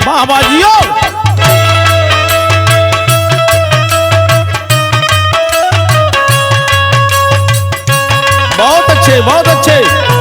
बाबा जियो बहुत अच्छे बहुत अच्छे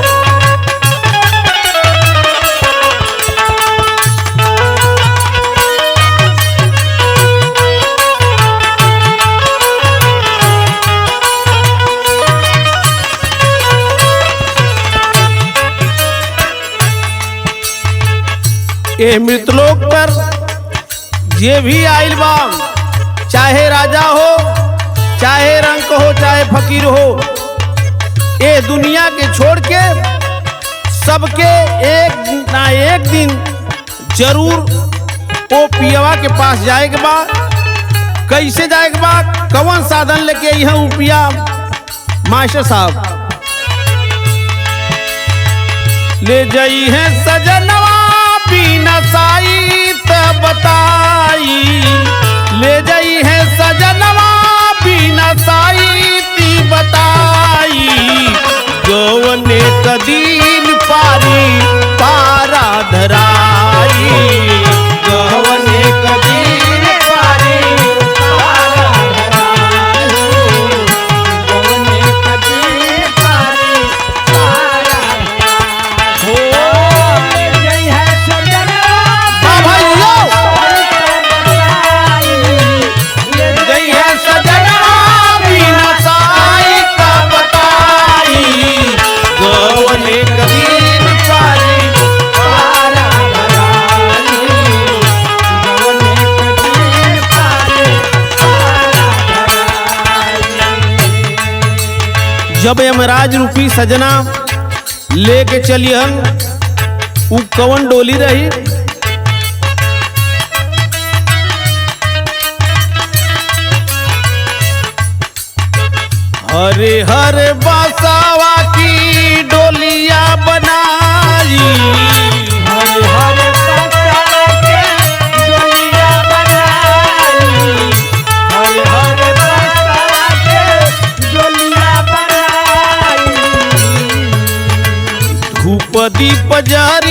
ए मृतलोक पर जे भी आइल बा चाहे राजा हो चाहे रंक हो चाहे फकीर हो ए दुनिया के छोड़ के सबके एक ना एक दिन जरूर ओ पियवा के पास जाए के बा कैसे जाए के बा कौन साधन लेके यहाँ उपिया मास्टर साहब ले जाई है सजनवा बिना साई त बताई ले जाई है सजनवा बिना साई ती बताई गवने कदीन पारी पारा धराई गवने कदीन पारी पारा धराई गवने कदीन पारी पारा हो हाँ भाई लो गई है सजना बिना साई का बताई गवने कदीन पारी पारा धराई गवने कदीन पारी पारा धराई जब यमराज रूपी सजना लेके चलियन उ कवन डोली रही हरे हरे बासावा की डोलिया बनाई हरे हरे बासावा के डोलिया बनाई हरे हरे बासावा के डोलिया बनाई धूप दीप जार